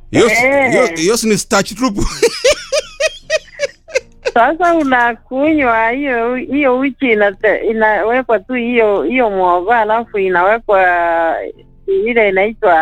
Hiyo si- Eh. hiyo- hiyo si ni starch tupu. Sasa unakunywa hiyo hiyo uchi inate- inawekwa tu hiyo hiyo mwogo, alafu inawekwa ile inaitwa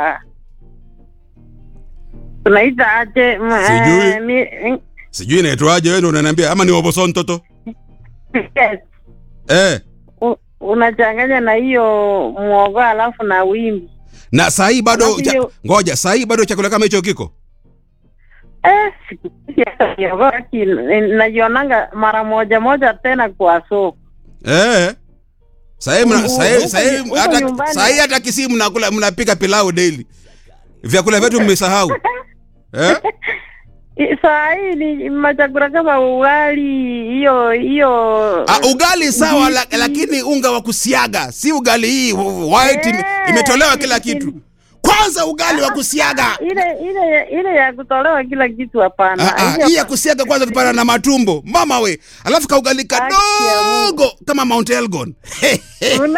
tunaita aje? m- Sijui. eh, mi- Sijui inaitwaje wewe ndio unaniambia ama ni oboson toto? yes. Eh. U- unachanganya na hiyo mwogo alafu na wimbi Na saa hii bado Alafu cha, hiyo- ngoja, saa hii bado chakula kama hicho kiko? eh, siku hizi hata miogo haki- najionanga mara moja moja tena kwa soko Eh. Saa hii mna Huko- saa hii saa hii huko hata nyumbani. saa hii hata Kisii mnakula mnapika pilau daily. Vyakula vyetu mmesahau. Eh? I- saa hii ni machakula kama ugali hiyo hiyo Ah, ugali sawa la, lakini unga wa kusiaga, si ugali hii white ime- Eh. imetolewa kila kitu. Kwanza ugali wa kusiaga. ile ile ile ya kutolewa kila kitu hapana. Ah, ah, Hiyo- hii ya kusiaga kwanza tupana na matumbo mama we, alafu kaugali Haki ya Mungu. kadogo kama Mount Elgon. Una-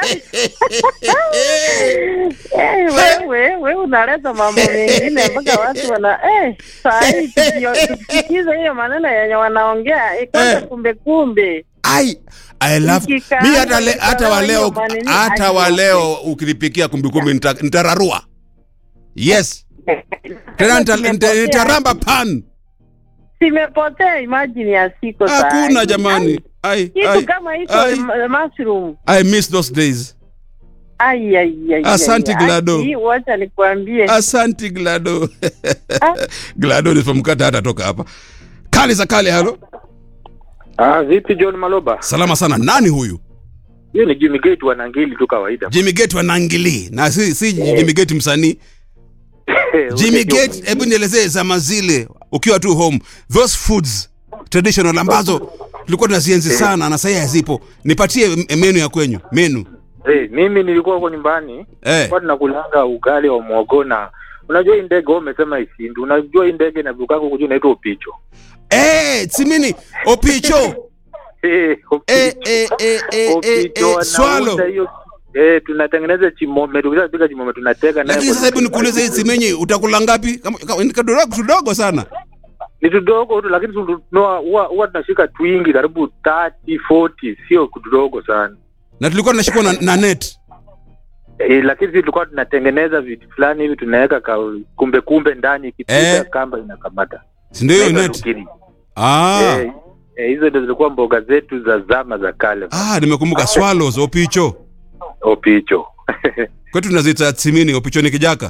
Eh, wewe wewe unaleta mambo mengine mpaka watu wana eh, saa hii tukio- tusikize hiyo maneno yenye wanaongea eh, kwanza Eh. kumbe kumbe Ai, I love Ikikaa mi hata le, hata wa leo hiyo maneno hata wa aje. leo ukinipikia kumbikumbi nita- nitararua. Yes. Tena nita- nita- nitaramba pan. simepotea imagine ya siko saa Hakuna hii. jamani. Ai, kitu ai, kama hicho ai. m- mushroom I miss those days. ai ai ai Asante, ai, ai. Glado. Hii wacha nikwambie Asanti Glado. Ah. Glado nisipomkata hata toka hapa. Kali za kale halo. Ah, vipi John Maloba? Salama sana. Nani huyu? Hiyo ni Jimmy Gate wa Nangili tu kawaida. Jimmy Gate wa Nangili. Na si, si Jimmy Gate msanii. Jimmy Gate, hebu nielezee zama zile ukiwa tu home. Those foods traditional ambazo tulikuwa tunazienzi sana na sasa hazipo. Nipatie m- menu ya kwenyu. Menu. Eh, mimi nilikuwa huko nyumbani Eh. kwa tunakulanga ugali wa mwogo na unajua hii ndege wewe umesema isindu. Unajua hii ndege inavukaka huko juu inaitwa upicho. Eh, simini opicho. Eh, Eh upicho. eh eh eh eh, Upicho eh swallow. wanaunda hiyo Eh, tunatengeneza chimome, tukishapika chimome tunatega naye. Lakini kwa- sasa hebu nikuulize hii simenyi utakula ngapi? Kama kama- ni kadogo tudogo sana. Ni tudogo tu lakini tu- tunua- huwa huwa tunashika twingi karibu 30 40, sio tudogo sana. Na tulikuwa tunashikwa na, na net. E, lakini sisi tulikuwa tunatengeneza vitu fulani hivi tunaweka ka kumbe kumbe ndani ikipita Eh. kamba inakamata. Si ndio hiyo Inaitwa net? nukiri. Ah. Eh, eh, hizo ndio zilikuwa mboga zetu za zama za kale. Ah, nimekumbuka swallows opicho. Opicho. Kwetu tunaziita simini opicho ni kijaka.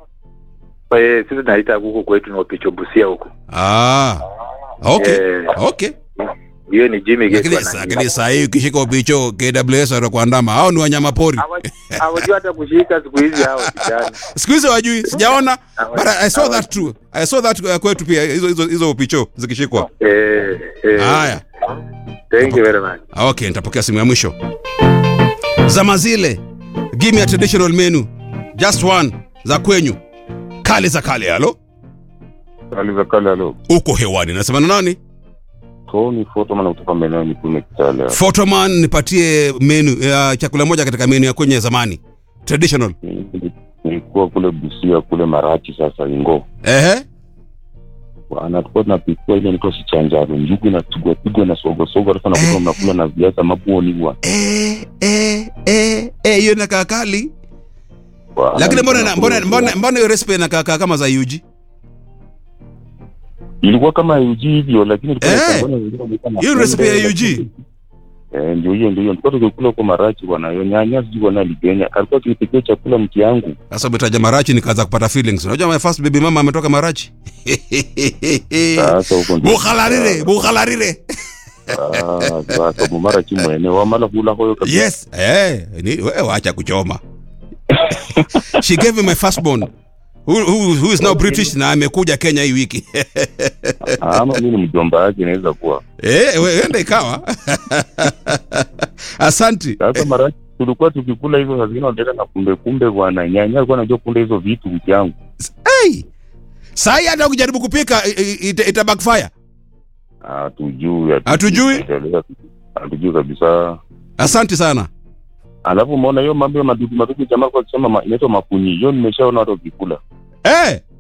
Eh, sisi tunaita huku kwetu ni opicho busia huku. Ah. Okay. Eh. Okay. Hiyo ni Jimmy Gate. Lakini wana- lakini saa hii ukishika upicho KWS watakuandama. Hao ni wanyama pori. Hawa- Hawajui hata kushika siku hizi hao vijana. Siku hizi wajui, sijaona. Hawa- But I saw hawa- that too. I saw that uh, kwetu pia hizo hizo hizo upicho zikishikwa. Eh, eh. Haya. Thank you very much. Okay, nitapokea simu ya mwisho. Zama zile. Give me a traditional menu. Just one za kwenyu. Kale za kale halo. Kali za kale alo. Uko hewani. Nasema na nani? Tony Photoman kutoka maeneo ya Mikume Kitale. Photoman nipatie menu ya chakula moja katika menu ya kwenye ya zamani. Traditional. Nili- Nilikuwa kule Busia kule Marachi sasa Ingo. Ehe. Bwana tulikuwa tunapikiwa ile niko sichanjaro njugu inapigwa pigwa na sogo sogo alafu nakuta mnakula na viazi mabuoni bwana. Eh eh eh eh hiyo inakaa kali. Bwana, Lakini mbona na- mbona tunakula- mbona mbona hiyo recipe inakaa kaa kama za UG? ilikuwa kama uji hivyo lakini ilikuwa Eh, inachanganywa na wengine walikuwa na hiyo pembe, recipe ya lakini- UG. Eh, ndio hiyo ndio hiyo. Tulikuwa tukikula huko Marachi bwana. Hiyo nyanya sijui bwana aligenya. Alikuwa akinipikia chakula mke yangu. Sasa umetaja Marachi nikaanza kupata feelings. Unajua my first baby mama ametoka Marachi. Sasa huko ndio. Bukhalarire, bukhalarire. Ah, sasa mu Marachi mwene wamala kula hoyo kabisa. Yes. Eh, ni wewe wacha kuchoma. She gave me my firstborn. Who, who, who is now British na amekuja Kenya hii wiki. Ama mimi ni mjomba wake inaweza kuwa. Eh, we- enda ikawa. Asanti. Sasa Marachi tulikuwa tukikula hizo saa zingine wanaleta na kumbe kumbe bwana. Nyanya alikuwa anajua kula hizo vitu mke yangu. Hey. Saa hii hata ukijaribu kupika i- i- ita, ita backfire. Hatujui. Hatujui? Hatujui kabisa. Asante sana. Alafu umeona hiyo mambo ya madudu madudu jamaa kwa kusema ma, inaitwa makunyi. Hiyo nimeshaona watu wakikula. Eh,